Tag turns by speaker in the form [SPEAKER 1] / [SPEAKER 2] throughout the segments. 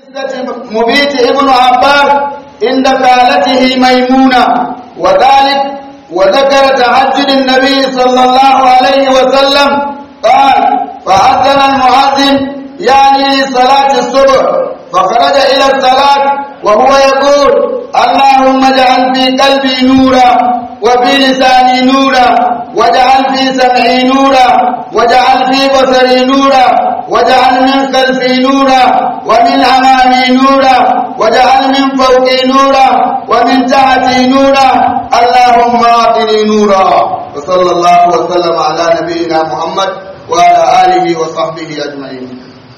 [SPEAKER 1] مبيت ابن عباس عند خالته ميمونة وذلك وذكر تهجد النبي صلى الله عليه وسلم قال فأذن المؤذن يعني لصلاة الصبح فخرج إلى الصلاة وهو يقول اللهم اجعل في قلبي نورا وفي لساني نورا واجعل في سمعي نورا واجعل في بصري نورا واجعل من خلفي نورا ومن أمامي نورا واجعل من فوقي نورا ومن تحتي نورا اللهم أعطني نورا وصلى الله وسلم على نبينا محمد وعلى آله وصحبه أجمعين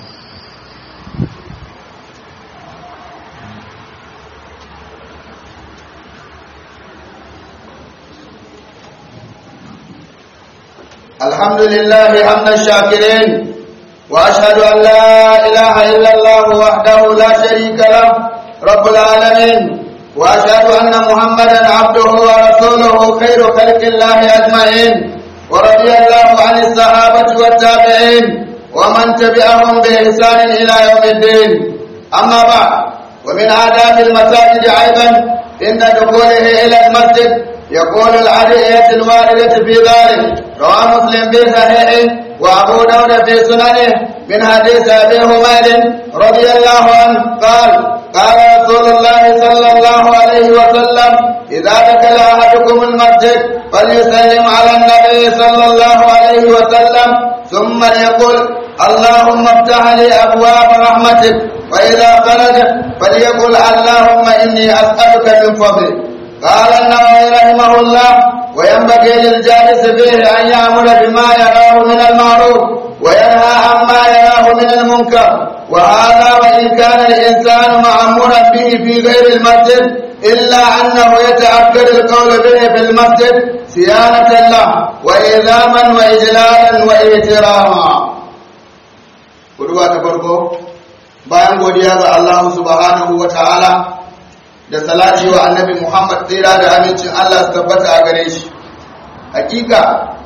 [SPEAKER 1] الحمد لله حمد الشاكرين وأشهد أن لا إله إلا الله وحده لا شريك له رب العالمين وأشهد أن محمدا عبده ورسوله خير خلق الله أجمعين ورضي الله عن الصحابة والتابعين ومن تبعهم بإحسان إلى يوم الدين أما بعد ومن آداب المساجد أيضا إن دخوله إلى المسجد يقول العدية الواردة في ذلك رواه مسلم في صحيحه وأبو داود في سننه من حديث أبي حميد رضي الله عنه قال قال رسول الله صلى الله عليه وسلم إذا دخل أحدكم المسجد فليسلم على النبي صلى الله عليه وسلم ثم يقول اللهم افتح لي أبواب رحمتك وإذا خرج فليقل اللهم إني أسألك من فضلك قال النووي رحمه الله وينبغي للجالس فيه أن يأمر بما يراه من المعروف وينهى عما يراه من المنكر وهذا وإن كان الإنسان مأمورا به في غير المسجد إلا أنه يتأكد القول به في المسجد صيانة له وإذاما وإجلالا وإحتراما Kuduwa ta farko bayan godiya ga Allah subhanahu wa ta'ala da salati wa annabi Muhammad tsira da amincin Allah su tabbata a gare shi hakika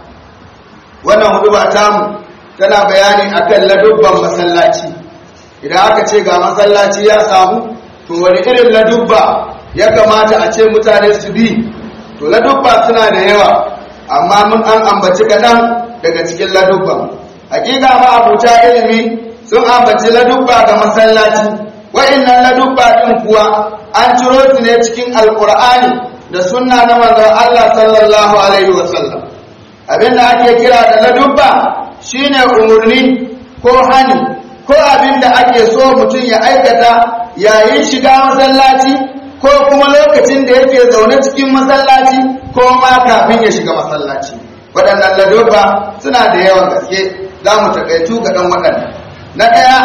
[SPEAKER 1] wannan huduba tamu tana bayani akan ladubban masallaci idan aka ce ga masallaci ya samu to wani irin ladubba ya kamata a ce mutane su bi to ladubba suna da yawa amma mun an ambaci kaɗan daga cikin ladubban hakika ma abuta ilimi sun ambaci ladubba ga masallaci wa'annan ladubba din kuwa an ciro su ne cikin alkur'ani da sunna na manzon Allah sallallahu alaihi wasallam abinda ake kira da ladubba shine umurni ko hani ko abinda ake so mutum ya aikata yayin shiga masallaci ko kuma lokacin da yake zaune cikin masallaci ko ma kafin ya shiga masallaci waɗannan ladubba suna da yawan gaske za mu takaitu ga ɗan waɗannan na ɗaya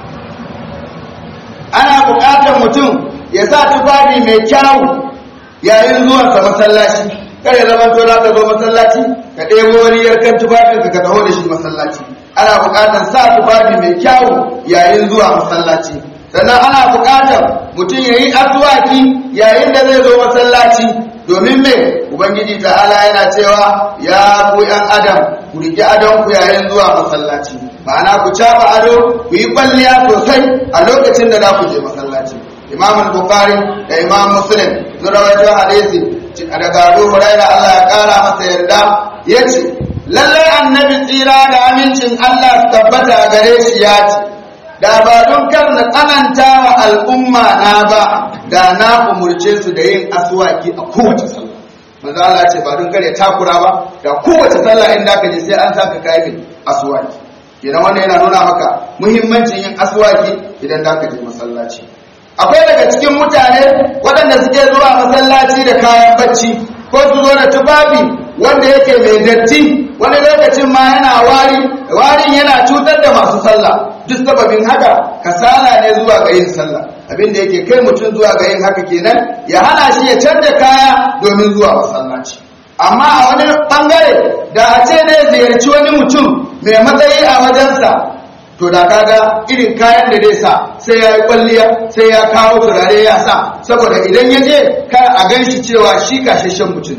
[SPEAKER 1] ana buƙatar mutum ya sa tufafi mai kyawu yayin zuwansa masallaci kar ya zama to ka zo masallaci ka ɗebo wani yarkan tufafin ka taho da shi masallaci ana buƙatar sa tufafi mai kyawu yayin zuwa masallaci sannan ana buƙatar mutum ya yi asuwaki yayin da zai zo masallaci domin me ubangiji ta'ala yana cewa ya ku yan adam ku riƙi adon ku yayin zuwa masallaci ma'ana ku caba ado ku yi kwalliya sosai a lokacin da za ku je masallaci imam al-bukhari da imam muslim sun rawaito hadisi daga abu huraira Allah ya kara masa yarda yace lallai annabi tsira da amincin Allah su tabbata gare shi ya ce da ba don kar na tsananta wa al'umma na ba da na umurce su da yin aswaki a kowace sallah manzo Allah ce ba don kar ya takura ba da kowace sallah in da ka je sai an saka kayan aswaki idan wannan yana nuna maka muhimmancin yin aswaki idan da ka je masallaci akwai daga cikin mutane waɗanda suke zuwa masallaci da kayan bacci ko su zo da tufafi wanda yake mai datti wani lokacin ma yana wari warin yana cutar da masu sallah duk sababin haka kasala ne zuwa ga yin sallah abin da yake kai mutum zuwa ga yin haka kenan ya hana shi ya canza kaya domin zuwa masallaci amma a wani bangare da a ce ne ziyarci wani mutum mai matsayi a wajensa to da kaga irin kayan da zai sa sai ya yi kwalliya sai ya kawo turare ya sa saboda idan ya je kar a gan shi cewa shi kashashen mutum ne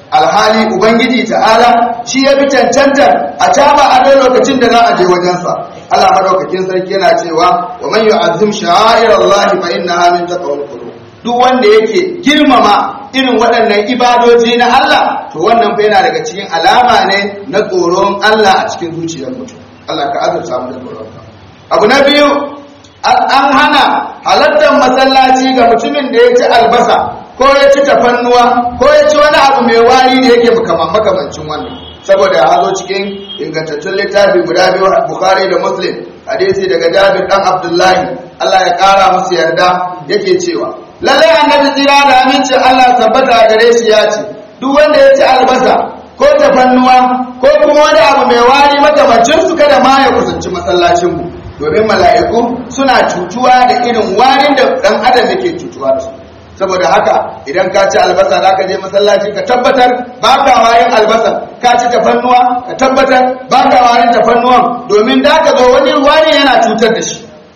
[SPEAKER 1] alhali ubangiji ta'ala shi ya fi cancanta a caba ado lokacin da za a je wajensa Allah madaukakin sarki yana cewa wa man yu'azzim sha'air Allah fa innaha min taqwal qulub duk wanda yake girmama irin waɗannan ibadoji na Allah to wannan fa yana daga cikin alama ne na tsoron Allah a cikin zuciyar mutum Allah ka azurta mu da tsoron abu na biyu an hana halartar masallaci ga mutumin da ya ci albasa ko ya ci tafannuwa ko ya ci wani abu mai wari da yake makamancin wannan saboda ya zo cikin ingantattun littafi guda biyu bukhari da muslim hadisi daga jabir dan abdullahi allah ya kara musu yarda yake cewa lallai annabi tsira da amincin allah tabbata a gare shi ya ce duk wanda ya ci albasa ko tafannuwa ko kuma wani abu mai wari makamancin su kada ma ya kusanci masallacin mu domin mala'iku suna cutuwa da irin warin da dan adam yake cutuwa da su saboda haka idan ka ci albasa za ka je masallaci ka tabbatar ba ka warin albasa ka ci tafannuwa ka tabbatar ba ka warin tafannuwan domin da ka zo wani wani yana cutar da shi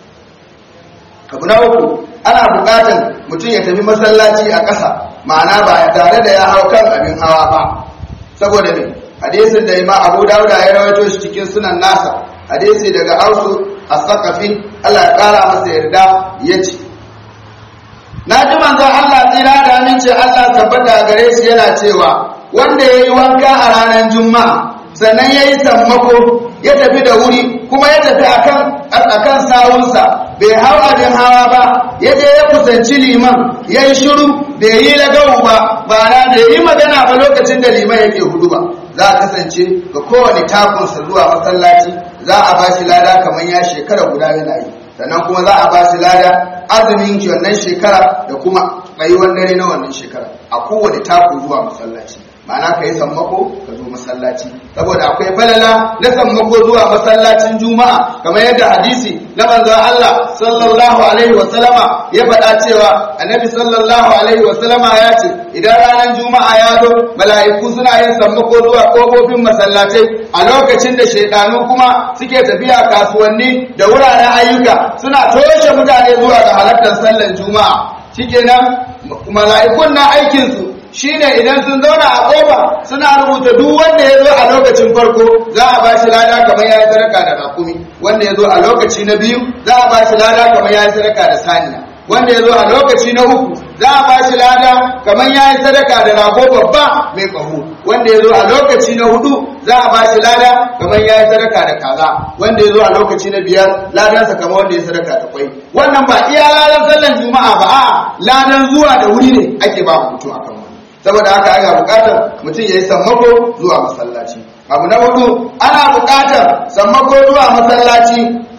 [SPEAKER 1] abu na uku ana buƙatar mutum ya tafi masallaci a ƙasa ma'ana ba tare da ya hau kan abin hawa ba saboda ne hadisin da ima abu dauda ya rawaito shi cikin sunan nasa hadisi daga ausu as-saqafi Allah ya kara masa yarda yace na ji manzon Allah tsira da amince Allah tabbata gare shi yana cewa wanda yayi wanka a ranar juma'a sannan yayi sammako ya tafi da wuri kuma ya tafi akan akan sawunsa bai hau abin hawa ba ya je ya kusanci liman ya yi shiru bai yi lagawu ba ba na da yi magana ba lokacin da liman yake hudu ba za a kasance ga kowane takunsa zuwa masallaci za a ba shi lada kamar ya shekara guda yana yi sannan kuma za a ba shi lada azumin wannan shekara da kuma tsayuwar dare na wannan shekara a kowane taku zuwa masallaci ma'ana ka yi sammako ka zo masallaci saboda akwai falala na sammako zuwa masallacin juma'a kamar yadda hadisi na manzon Allah sallallahu alaihi wa sallama ya faɗa cewa annabi sallallahu alaihi wa sallama ya ce idan ranar juma'a ya zo mala'iku suna yin sammako zuwa kofofin masallatai a lokacin da shaidanu kuma suke tafiya kasuwanni da wuraren ayyuka suna toshe mutane zuwa ga halartar sallar juma'a shikenan mala'ikun na aikinsu shine idan sun zauna a kofa suna rubuta duk wanda ya zo a lokacin farko za a ba shi lada kamar ya yi sadaka da rakumi wanda ya zo a lokaci na biyu za a ba shi lada kamar ya yi sadaka da saniya wanda ya zo a lokaci na uku za a ba shi lada kamar ya yi sadaka da rago babba mai ƙaho wanda ya zo a lokaci na hudu za a ba shi lada kamar ya yi sadaka da kaza wanda ya zo a lokaci na biyar ladansa kamar wanda ya sadaka da kwai wannan ba iya ladan sallan juma'a ba a ladan zuwa da wuri ne ake ba mutum akan wani saboda haka ana bukatar mutum ya yi sammako zuwa masallaci abu na hudu ana bukatar sammako zuwa masallaci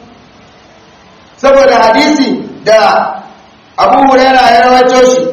[SPEAKER 1] saboda hadisi da abu huraira ya rawaito shi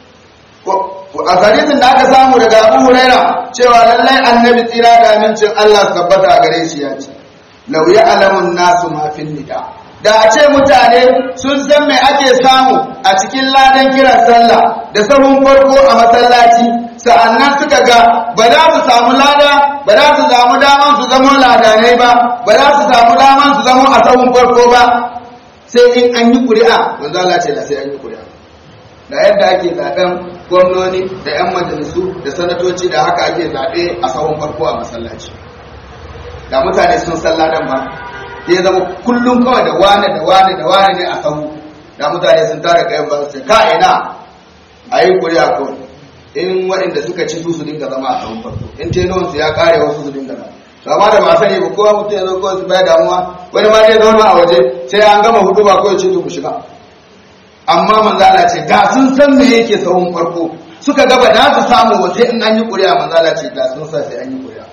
[SPEAKER 1] a hadisin da aka samu daga abu huraira cewa lallai annabi tsira da amincin allah tabbata a gare shi ya ce lau ya alamun nasu mafin nida da a ce mutane sun san me ake samu a cikin ladan kiran sallah da sahun farko a masallaci sa'annan suka ga ba za su samu lada ba za su samu daman su zama ladanai ba ba za su samu daman su zama a sahun farko ba sai in an yi ƙuri'a manzo Allah ce da sai an yi ƙuri'a da yadda ake zaben gwamnoni da 'yan majalisu da sanatoci da haka ake zaɓe a sahun farko a masallaci da mutane sun san ladan ba ya zama kullum kawai da wane da wane da wane ne a sahu da mutane sun tara kayan ba su ce ka ina a yi kuri'a kawai in waɗanda suka ci su su dinga zama a sahun farko in tenuwan su ya kare wasu su dinga zama to amma da ba sani ba kowa mutum ya zo kawai su baya damuwa wani ma zai zauna a waje sai an gama hudu ba kawai ce to ku shiga amma manzala ce da sun san me yake sahun farko suka gaba da su samu wa sai in an yi kuri'a manzala ce da sun sa sai an yi kuri'a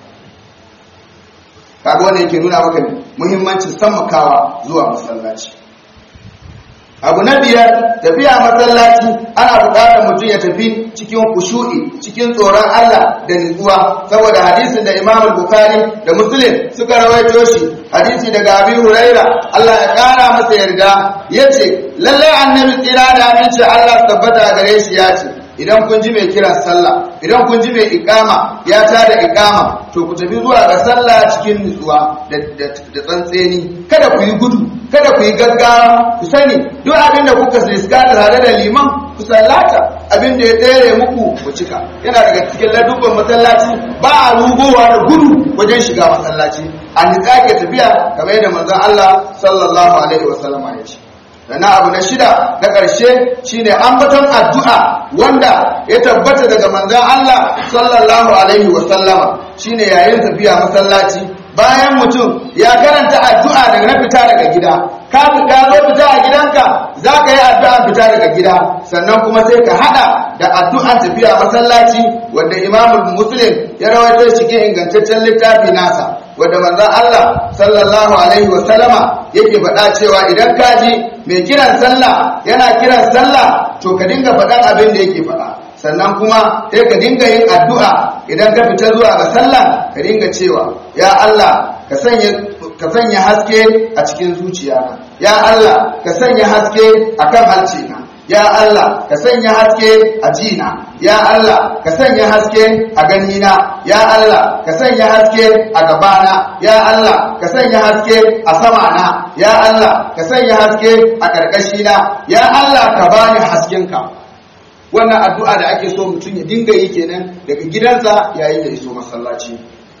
[SPEAKER 1] kaga wannan yake nuna maka muhimmancin sammakawa zuwa masallaci abu na biyar tafiya masallaci ana buƙatar mutum ya tafi cikin kushu'i cikin tsoron Allah da nutsuwa saboda hadisin da Imam Bukhari da Muslim suka rawaito shi hadisi daga Abi Huraira Allah ya kara masa yarda yace lallai annabi tsira da aminci Allah tabbata gare shi ya ce idan kun ji mai kiran sallah idan kun ji mai ikama ya tada ikama to ku tafi zuwa ga sallah cikin nutsuwa da tsantseni kada ku yi gudu kada ku yi gaggawa ku sani duk abin da kuka riska tare da liman ku sallata abin da ya tsere muku ku cika yana daga cikin ladubban masallaci ba a rugowa da gudu wajen shiga masallaci a nitsa ke tafiya kamar yadda manzon Allah sallallahu alaihi wasallam ya ce sannan abu na shida na ƙarshe shine ambaton addu'a wanda ya tabbata daga manzon Allah sallallahu alaihi wasallama shine yayin tafiya masallaci bayan mutum ya karanta addu'a daga na fita daga gida ka fita zo fita a gidanka za ka yi addu'an fita daga gida sannan kuma sai ka hada da addu'an tafiya masallaci wanda imamul muslim ya rawaito cikin ingantaccen littafi nasa wanda manzon Allah sallallahu alaihi wasallama yake faɗa cewa idan ka ji mai kiran sallah yana kiran sallah to ka dinga faɗan abin da yake faɗa sannan kuma sai ka dinga yin addu'a idan ka fita zuwa ga sallah ka dinga cewa ya Allah ka sanya ka sanya haske a cikin zuciyana ya Allah ka sanya haske akan halcina ya Allah ka sanya haske a jina ya Allah ka sanya haske a ganina ya Allah ka sanya haske a gabana ya Allah ka sanya haske a samana ya Allah ka sanya haske a ƙarƙashina ya Allah ka bani haskenka wannan addu'a da ake so mutum ya dinga yi kenan daga gidansa yayin da iso masallaci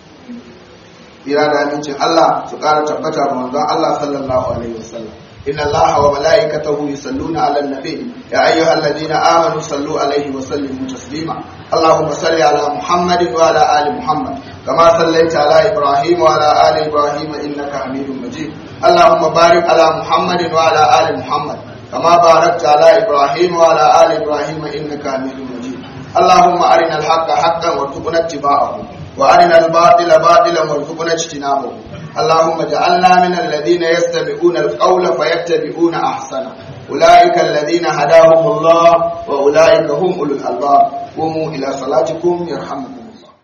[SPEAKER 1] ira da amincin Allah su ƙara tabbata ga manzon Allah sallallahu alaihi wasallam inna Allah wa malaikatahu yusalluna 'alan nabi ya ayyuhalladhina amanu sallu alaihi wa sallimu taslima اللهم صل على محمد وعلى ال محمد كما صليت على ابراهيم وعلى ال ابراهيم انك حميد مجيد اللهم بارك على محمد وعلى ال محمد كما باركت على إبراهيم وعلى آل إبراهيم إنك حميد مجيد اللهم أرنا الحق حقا وارزقنا اتباعه وأرنا الباطل باطلا وارزقنا اجتنابه اللهم اجعلنا من الذين يستمعون القول فيتبعون أحسنه أولئك الذين هداهم الله وأولئك هم أولو الألباب قوموا إلى صلاتكم يرحمكم